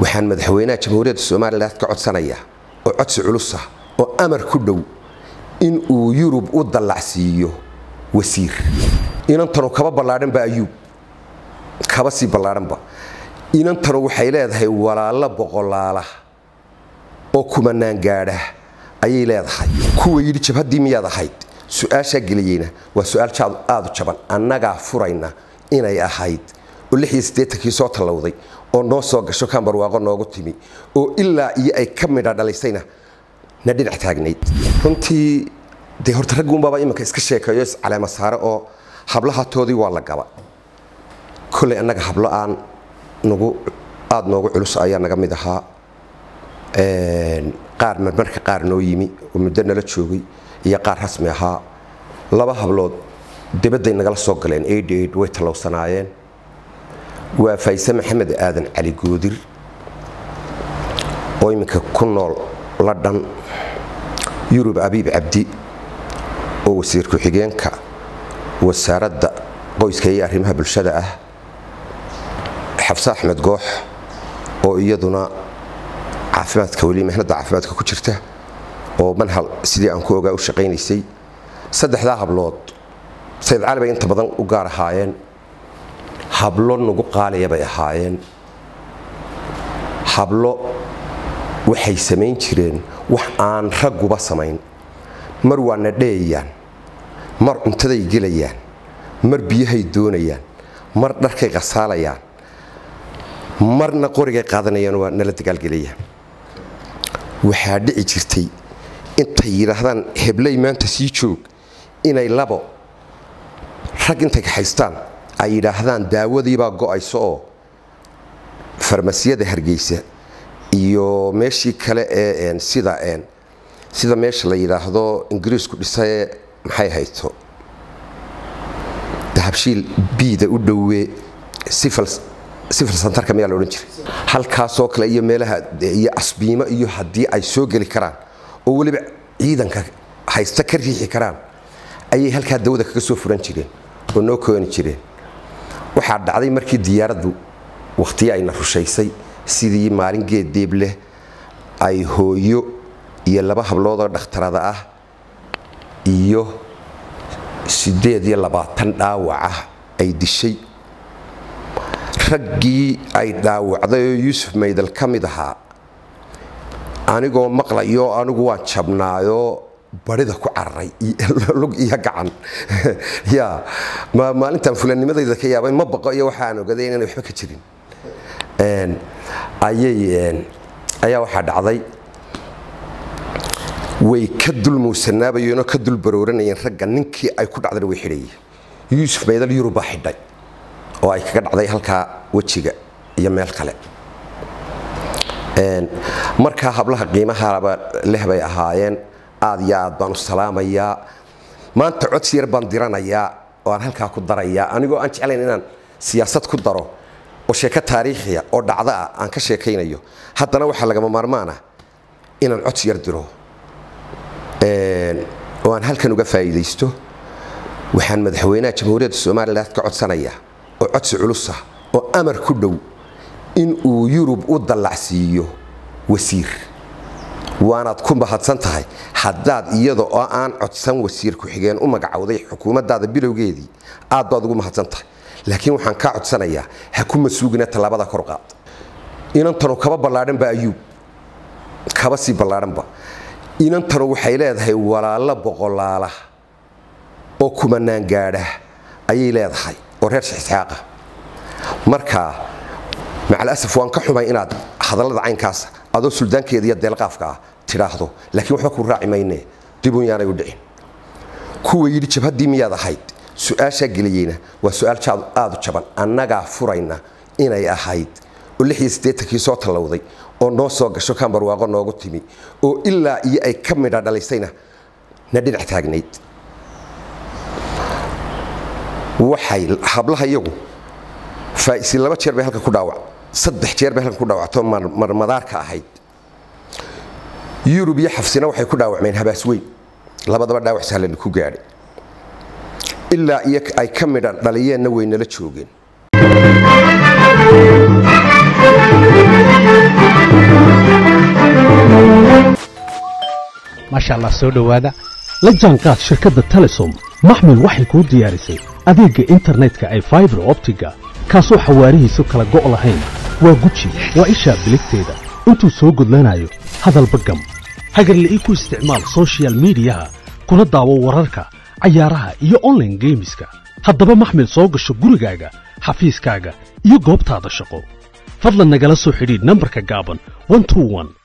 waxaan madaxweynaha jamhuuriyadda somalilan ka codsanaya oo codsi culusa oo amar ku dhow in uu yurub u dallacsiiyo wasiir inantanu kaba ballaadhanba ayuub kaba sii ballaadhanba inantanu waxay leedahay walaalo boqolaala oo kumanaan gaadha ayay leedahay kuwa yidhi jabhaddii miyaad ahayd su-aashaa geliyeyna waa su-aal aadu jaban annagaa furayna inay ahayd oo kii soo tallowday oo noo soo gasho kambarwaaqo noogu timi oo ilaa iyo ay ka midha dhalaysayna na dhinac taagnayd runtii dee horta ragguunbaaba iminka iska sheekeeyo iscaleema saare oo hablahatoodii waa la gaba koley annaga hablo aan nagu aada noogu culus ayaa naga mid ahaa qaar marmarka qaar noo yimi oo muddo nala joogay iyo qaar rasmi ahaa laba hablood dibadday nagala soo galeen aid way tallowsanaayeen waa fayse maxamed aadan cali goodir oo iminka ku nool ladhan yurub abiib cabdi oo wasiir ku-xigeenka wasaaradda qoyska iyo arrimaha bulshada ah xabse axmed goox oo iyaduna caafimaadka weli mihnadda caafimaadka ku jirta oo manhal sidii aan ku ogaa u shaqaynaysay saddexdaa hablood sayid cali bay inta badan u gaar ahaayeen hablo nagu qaaliya bay ahaayeen hablo waxay samayn jireen wax aan ragguba samayn mar waa na dheeyayaan mar cuntaday gelayaan mar biyahay doonayaan mar dharkay qasaalayaan marna qorigay qaadanayaan waa nala dagaalgelayaan waxaa dhici jirtay intay yidhaahdaan heblay maanta sii joog inay labo rag intay kaxaystaan ay yidhaahdaan daawadiibaa go'ayso oo farmasiyada hargeysa iyo meeshii kale ee sida sida meesha la yidhaahdo ingiriisku dhisae maxay hayto dahabshiil biida u dhowee sifil santarka miyaa la odhan jiray halkaasoo kale iyo meelaha iyo asbiimo iyo haddii ay soo geli karaan oo weliba ciidanka haysta ka riixi karaan ayay halkaa dawada kaga soo furan jireen oo noo kooni jireen waxaa dhacday markii diyaaraddu wakhtiyo ayna rushaysay sidii maalin geed deeb leh ay hooyo iyo laba habloodoo dhakhtarada ah iyo siddeed iyo labaatan dhaawac ah ay dishay raggii ay dhaawacday oo yuusuf maydal ka mid ahaa anigoo maqlayo anigu waan jabnaayoo barida ku cararay lug iyo gacan ya maalintan fulanimadayda ka yaabay ma baqo iyo waxa aan ogaday inaan waxba ka jirin ayay ayaa waxaa dhacday way ka dul muusanaabayeenoo ka dul barooranayeen ragga ninkii ay ku dhacdana way xidhayeen yuusuf maydal yurub baa xidhay oo ay kaga dhacday halkaa wejiga iyo meel kale markaa hablaha qiimahaba leh bay ahaayeen aad iyo aad baan u salaamayaa maanta codsi yar baan diranayaa oo aan halkaa ku darayaa anigoo aan jeclayn inaan siyaasad ku daro oo sheeko taariikhiya oo dhacda ah aan ka sheekaynayo haddana waxaa lagama maarmaana inaan codsi yar diro oo aan halkan uga faa'iidaysto waxaan madaxweynaha jamhuuriyadda somalilan ka codsanaya oo codsi culusa oo amar ku dhow in uu yurub u dallacsiiyo wasiir waanaad ku mahadsan tahay haddaad iyada oo aan codsan wasiir ku-xigeen u magacowday xukuumaddaada bilowgeedii aad baad ugu mahadsan tahay laakiin waxaan kaa codsanayaa ha ku masuugina tallaabada korqaad inantanu kaba ballaadhanba ayuub kaba sii ballaadhanba inantanu waxay leedahay walaalo boqolaala oo kumanaan gaadha ayay leedahay oo reer shixisxaaqa marka macalasaf waan ka xumay inaad hadallada caynkaas adoo suldaankeeda iyo deelqaafka ah tidhaahdo laakiin waxba ku raaci mayne dibun yaanay u dhicin kuwa yidhi jabhaddii miyaad ahayd su-aashaa geliyeyna waa su-aal aadu jaban annagaa furayna inay ahayd oo kii soo tallowday oo noo soo gasho kambarwaaqo noogu timi oo ilaa iyo ay ka midha dhalaysayna na dhinac taagnayd waxay hablaha iyagu faa'isi laba jeer bay halka ku dhaawac saddex jeer bay halkan ku dhaawacto marmadaarka ahayd yurub iyo xafsina waxay ku dhaawacmeen habaas weyn labadaba dhaawac sahlan ku gaadhay ilaa iyo ay ka midha dhaliyeenna way nala joogeen maasha allah soo dhowaada la jaanqaad shirkadda telesom maxmil waxay kuu diyaarisay adeegga internetka ay faibar optiga kaasoo xawaarihiisu kala go' lahayn waa guji waa ishaa biligteeda intuu soo gudlanayo hadalba gam hagarla'ii ku isticmaal sochial midiyaha kuna daawo wararka cayaaraha iyo onlaine geemiska haddaba maxmil soo gasho gurigaaga xafiiskaaga iyo goobtaada shaqo fadlan nagala soo xidhiidh nambarka gaaban